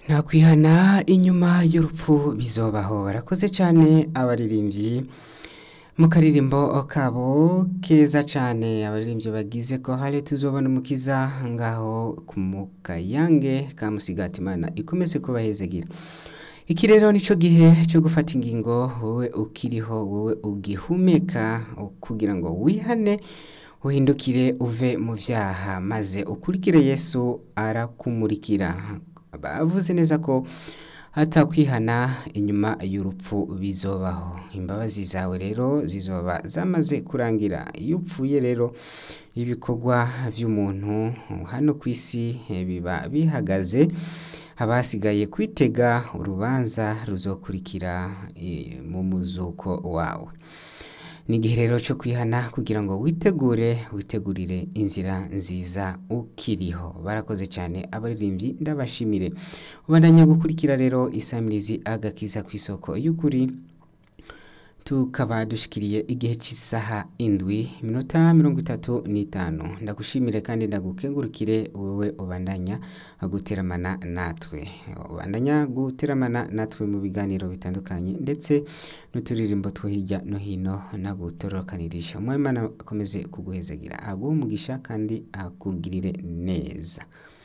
nta kwihana inyuma y'urupfu bizobaho barakoze cyane abaririmbyi mu karirimbo kabo keza cyane abaririmbyi bagize ko hari tuzobona umukiza ngaho ku mukayange ka musigati imana ikomeze kubahezegira iki rero nicyo gihe cyo gufata ingingo wowe ukiriho wowe ugihumeka kugira ngo wihane uhindukire uve mu byaha maze ukurikire yesu arakumurikira bavuze neza ko hatakwihana inyuma y'urupfu bizobaho imbabazi zawe rero zizoba zamaze kurangira iyo upfuye rero ibikorwa by'umuntu hano ku isi biba bihagaze abasigaye kwitega urubanza ruzokurikira mu muzuko wawe ni igihe rero cyo kwihana kugira ngo witegure witegurire inzira nziza ukiriho barakoze cyane abaririmbyi ndabashimire ubandanya gukurikira rero isamirizi agakiza ku isoko y'ukuri tukaba dushikiriye igihe cy'isaha indwi iminota mirongo itatu n'itanu ndagushimire kandi ndagukengurukire wowe ubandanya guteramana natwe ubandanya guteramana natwe mu biganiro bitandukanye ndetse n'uturirimbo two hirya no hino nagutorokaniriza umwemana akomeze kuguhezagira aguhe umugisha kandi akugirire neza